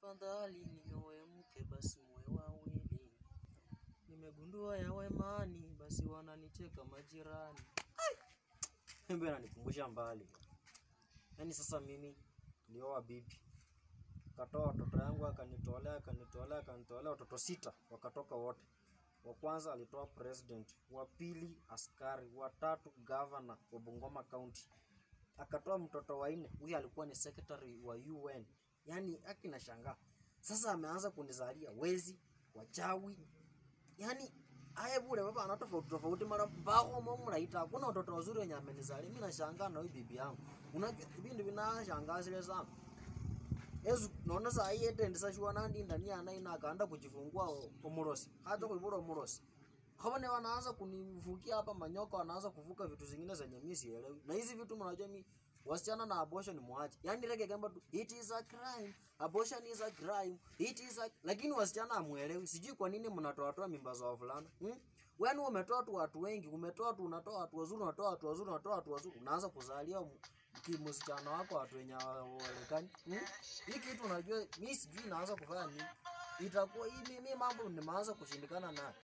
Afadhali nioe mke basi muwe wawili. Nimegundua ya wemani basi wananicheka majirani. Mbe ananikumbusha mbali. Yaani sasa mimi nilioa bibi. Katoa watoto yangu akanitolea akanitolea akanitolea watoto sita wakatoka wote. Wa kwanza alitoa president, wa pili askari, wa tatu governor wa Bungoma County. Akatoa mtoto wa nne, huyu alikuwa ni secretary wa UN. Yaani haki na shangaa. Sasa ameanza kunizalia wezi, wachawi. Yaani haya bure baba ana tofauti tofauti mara mbao mumraita. Hakuna watoto wazuri wenye amenizalia. Mimi nashangaa na huyu bibi yangu. Unajua vipindi vinashangaa zile sana. Yesu naona saa hii ende ndisa shua nandi ndani ya nai na akaenda kujifungua umurosi. Hata kuibura umurosi. Kama ni wanaanza kunivukia hapa manyoka wanaanza kuvuka vitu zingine zenye mimi sielewi. Na hizi vitu mnajua mimi wasichana na abortion ni mwache. Yaani rege gamba tu it is a crime. Abortion is a crime. It is a lakini wasichana hamuelewi. Sijui kwa nini mnatoa toa mimba za wavulana. Hmm? Wewe umetoa tu watu wengi, umetoa tu unatoa watu wazuri, unatoa watu wazuri, unatoa watu wazuri. Unaanza kuzalia msichana wako watu wenye hawaelekani. Hmm? Hii kitu unajua mimi sijui naanza kufanya nini. Itakuwa hii mimi mambo nimeanza kushindikana nayo.